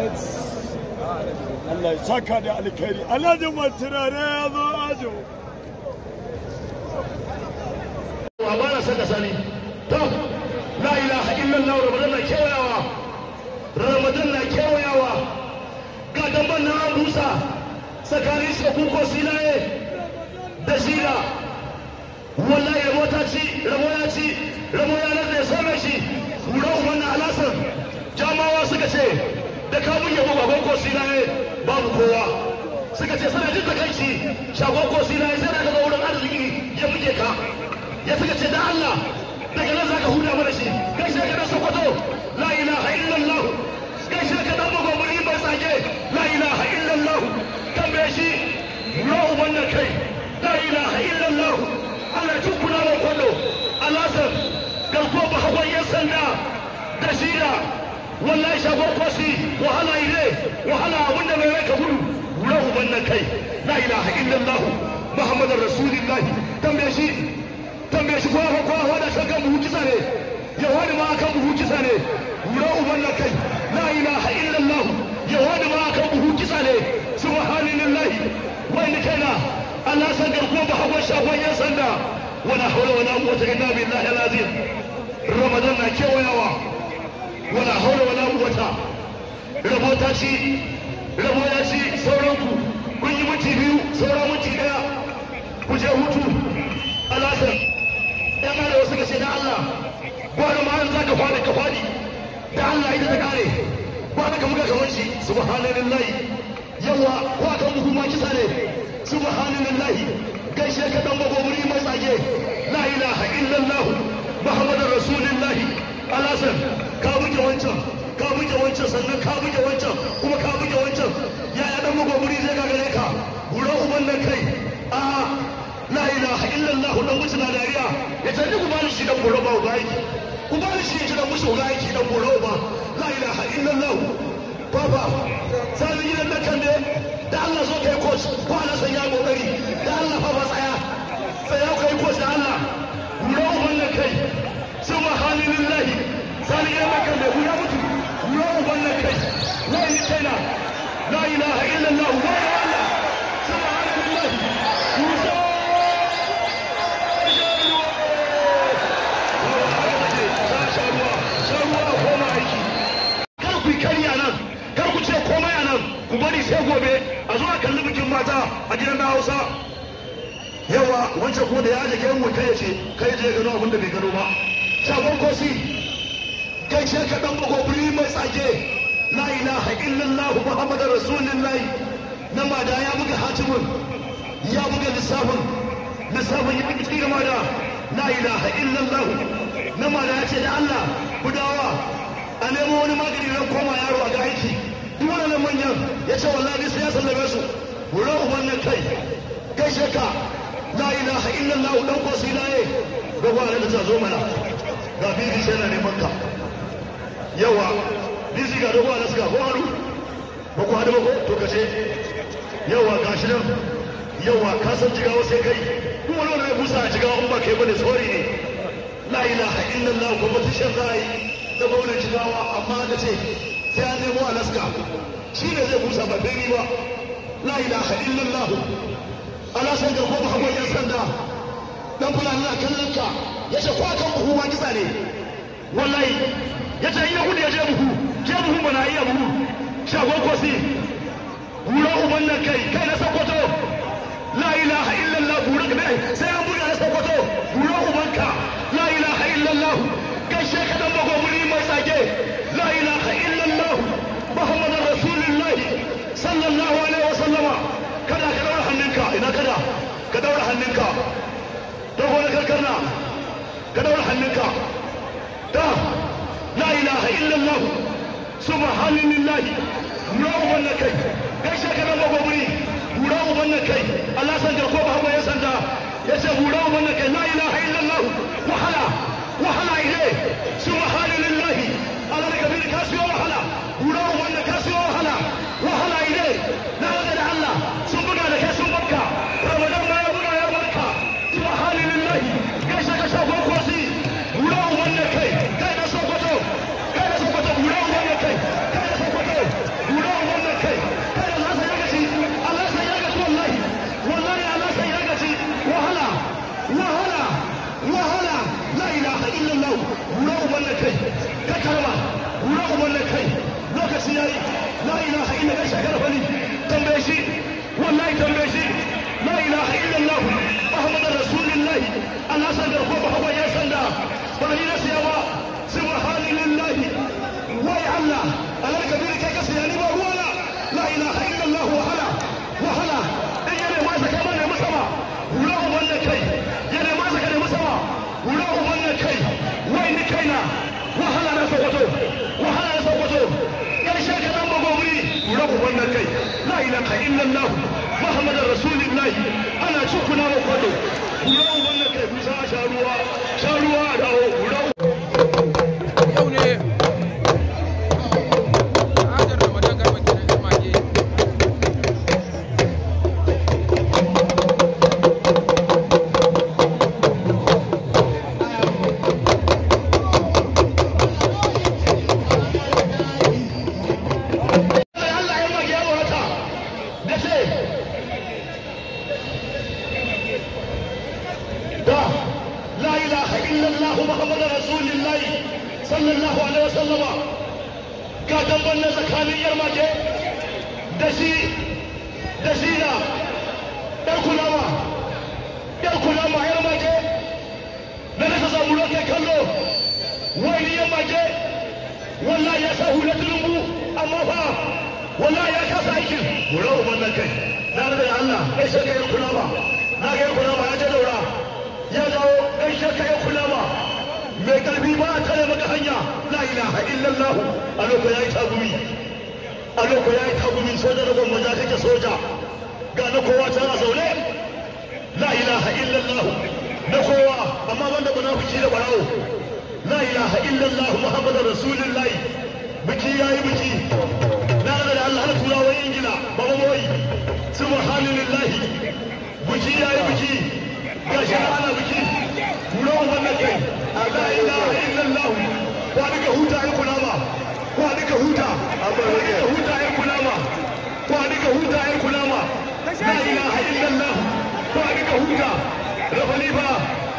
Allah ya saka da alkhairi alhaji mai turare ya zo ajo wa ba na saka sani to la ilaha illallah ramadan na kewayawa ramadan na kewayawa ga damban na an busa tsakanin shaku ko silaye da shida wallahi ramo ta ci ramo ya ci ramo ya nan da ya same shi hura umar na alasar jamawa suka ce da kamun yabo baban ko silaye babu kowa suka ce suna jin takaici shagon ko silaye sai da ga wurin arziki ya buge ka ya suka ce da Allah daga nan zaka huda mana shi kai sai ka da Sokoto la ilaha illallah kai sai ka dan bugo muri bai sake la ilaha illallah tambaye shi ruwa wannan kai la ilaha illallah Allah ya tukuna wa kwallo alasar garko ba hawan yan sanda da shida wallahi shagon kosi wahala ile wahala abinda mai rai ka gudu ruwa wannan kai la ilaha illallah muhammadar rasulullah tambaye shi tambaye shi kowa kowa da kan kan buhu kisa ne ya wani ma kan buhu kisa ne wura uban na kai la ilaha illallah ya wani ma kan buhu kisa ne subhanallahi wani kaina Allah san garko ba hawan shagon yan sanda wala hawla wala quwwata illa billahi alazim ramadan na kewayawa wala hawla wala quwwata rabo ta ci rabo ya ci sauran ku kun yi minti biyu sauran minti daya ku je hutu alasar yan arewa suka ce da Allah gwada ma an zaka fadi ka fadi da Allah ita ta kare gwada ka muka kamar shi subhanallahi yawa ko kan buhu ma kisa ne subhanallahi gaishe ka dan bago wuri mai tsage la ilaha illallah muhammadur rasulullahi alasan ka buge wancan ka buge wancan sannan ka buge wancan kuma ka buge wancan yaya dan bago wuri zai gagare ka wura uban nan kai a la ilaha illallah dan wuce na dariya ya ce ku bani shi dan boro ba ba yake ku bani shi ya dan musu ga yake dan boro ba la ilaha illallah baba sai gidan nan kan ne da Allah zo kai coach ko Allah san ya kokari da Allah fa ba tsaya tsaya kai coach da Allah buro wannan kai subhanallahi sai gidan nan kan ne ku ya mutu buro wannan kai la ilaha la ilaha illallah wa Allah subhanallahi ku bari sai gobe a zuwa kalli bikin mata a gidan na hausa yawa wancan kuma da ya aje kai mu kai ce kai je gano abin da bai gano ba shagon kosi gaishe ka dan bagobiri mai tsage la ilaha illallah muhammadar rasulullahi na ma da ya buga hatimin ya buga lissafin lissafin ya buga cikin ma da la ilaha illallah na ma da ya ce da Allah gudawa a nemo wani magani ran koma yaro a ga aiki duk waɗannan manyan ya ce wallahi sai ya sallame su wurin uban nan kai gaishe ka la ilaha illallah dan ko sai laye ga wani da ta zo mana ga bibi sai na neman ka yawa bizi ga dogo alaska ko haru ba ku hadu ba ko to kace yawa gashi nan yawa ka san jigawa sai kai duk wani wanda ya busa a jigawa in ba kai bane sorry ne la ilaha illallah competition za a yi da gwamnan jigawa amma da ce sai an nemo alaska shi ne zai busa ba dai ba la ilaha illallah alasan ga kuma hawan yan sanda dan fulani na kallon ka ya ce kwa kan buhu ma kisa ne wallahi ya ce iya gudu ya je buhu je buhu mana iya buhu shagon kosi wura uban nan kai kai na sokoto la ilaha illallah bura ka sai an buga na sokoto wura ubanka la ilaha illallah gaishe ka dan bago muri mai tsage la ilaha illallah muhammadar rasulullahi sallallahu alaihi wa sallama kada ka daura hannunka ina kada ka daura hannunka dogo na karkarna ka daura hannunka da la ilaha illallah subhanallahi wura uban na kai gaishe ka dan bago muri wura uban na kai Allah san jarko ba hawa ya sanda ya ce wura uban na kai la ilaha illallah wahala wahala ile subhanallahi Allah daga bin ka siyo wahala wura uban na ka siyo wahala wahala ile na ga da Allah sun buga da kai sun barka Ramadan ma ya buga ya barka subhanallahi gaishe ka shago kosi wura uban na kai kai da sokoto kai da sokoto wura uban na kai kai da sokoto wura lokaci yayi la ilaha illa Allah shakar fali tambaye shi wallahi tambaye shi la ilaha illa Allah Muhammadur Rasulullah Allah san da ko ba hawa ya sanda ba ni na siya ba subhanallahi wai Allah Allah kabir kai ka siya ni ba ruwana la ilaha illa Allah wahala wahala in yana ma saka mana musama hura wannan kai yana ma saka ne musama hura wannan kai wai ni kaina wahala na sokoto wahala na sokoto karshe ka dan bagobri hura wannan kai la ilaha illa Allah Muhammadur Rasulullah ana cikuna wa kwado hura wannan kai musa sha ruwa sha ruwa da hura yau ne hajar ramadan garba kenan yan mage Allah ya mage yawa haka da ce da la ilaha illallah muhammadar rasulullahi sallallahu alaihi wasallama ga damban na tsakanin yar mage da shi da shi na yar kulama yar kulama yar mage da nasa samu lokai kallo wani yar mage wallahi ya sa hula tulumbu amma fa wallahi ya kasa aikin wura uban nan kai na da Allah kai sai kai kula ba na ga kula ba ya je daura ya dawo kai sai kai kula ba mai karfi ba a tare maka hanya la ilaha illallah a lokacin yayi tagumi a lokacin yayi tagumi soja da gwamma za kake soja ga na kowa tana zaune la ilaha illallah na kowa amma banda munafiki da barawo la ilaha illallah muhammadar rasulullahi biki yayi biki na da Allah na turawa ingila baba boy subhanallahi biki yayi biki gashi na ana biki kula wannan kai la ilaha illallah wa duka huta ai kulama wa duka huta wa duka huta ai kulama wa duka huta ai kulama la ilaha illallah wa duka huta rabani ba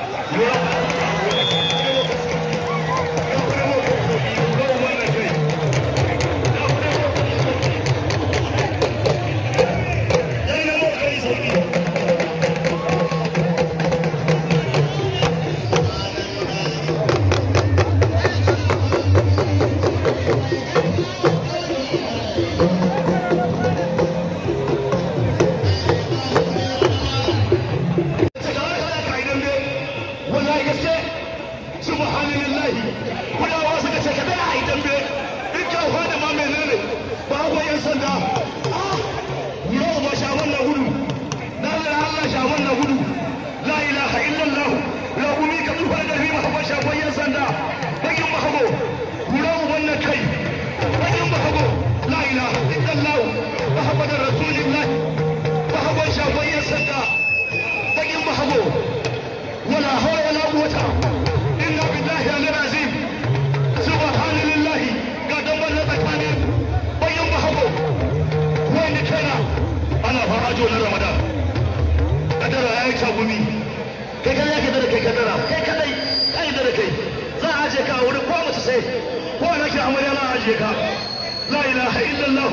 wallahi gaske subhanallah kudawa suka ce ka dai a yi dambe in ka fa da ma menene ba ko yan sanda yau ba shaman na gudu na da Allah shaman na gudu la ilaha illallah la umi ka tufa da rima ba shaman yan sanda bakin mahabo kura wannan kai bakin mahabo la ilaha illallah muhammadar rasulullah mahabban shaman yan sanda bakin mahabo ولا حول ولا قوة إلا بالله العظيم سبحان الله قدم بنا تكاني بيوم بحبو وين كان أنا فراجو رمضان قدر أي شابوني kai kada ya kadara kai kadara kai kadai kai da kai za a aje ka a wurin ko mace sai ko na ki amarya na aje ka la ilaha illallah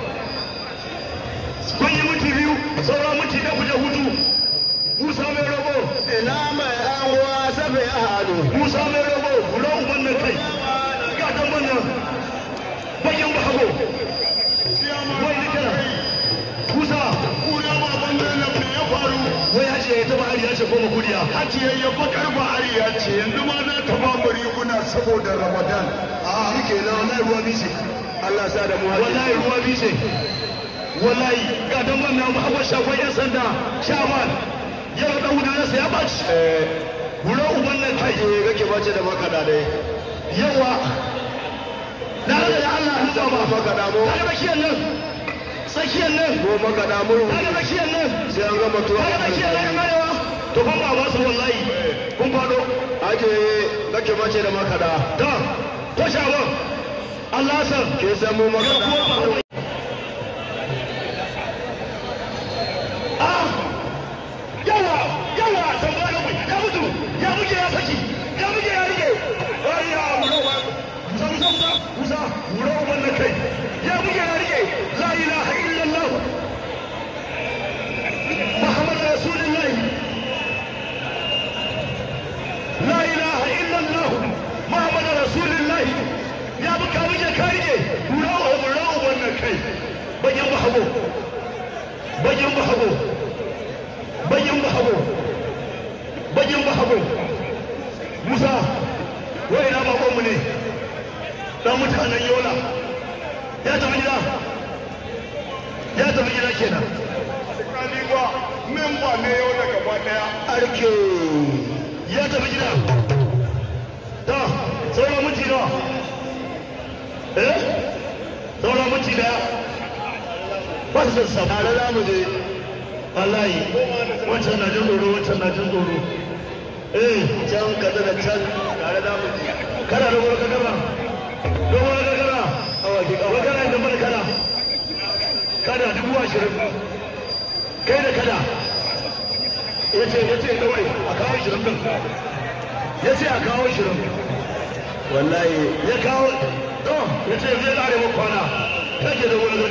kun yi mutu biyu sauran mutu da kuje hutu Musa mai rabo ina mai anguwa sabi a hannu Musa mai rabo kula uban nan kai ga dan wannan bayan ba hago wai ni kana Musa kuna ma bangar nan me ya faru wai haji ya taba ari ya ce koma kuriya Haji ya bakar ba ariya ce yanzu ma na taba bari kuna saboda Ramadan a shike na wallahi ruwa bice Allah sa da mu haji wallahi ruwa bice wallahi ga dan wannan Muhammad Shafai yan sanda Shaman ya da hudu na sai ya baci kula uban nan kai haji kake bace da makaɗa dai yawa na da Allah ya zama makaɗa mu daga bakiyar nan tsakiyar nan ko makaɗa mu daga bakiyar nan sai an gama tuwa daga bakiyar nan yan arewa to ban ba su wallahi kun fado haji kake bace da makaɗa da ko shawan Allah san ke san mu makaɗa ah yawa yawa tambaya ya mutu ya mutu ya muke ya saki ya muke ya rike ai ya wuro ba musa musa musa musa wuro wannan kai bayin bahago bayin bahago bayin bahago musa wai na bakonmu ne dan mutanen yola ya tafi gida ya tafi gida kenan alƙali ba memba ne yau da gaba daya arke ya tafi gida ta sauran minti nawa eh sauran minti daya ba su san samu tare za mu je wallahi wancan na jin tsoro wancan na jin tsoro eh can kaza da can tare za mu je kana da gwar kakara da gwar kakara awaki kawai kana da mana kana kana dubu ashirin kai da kada ya ce ya ce daure a kawo shirin din ya ce a kawo shirin wallahi ya kawo to ya ce zai kare mu kwana kake da wani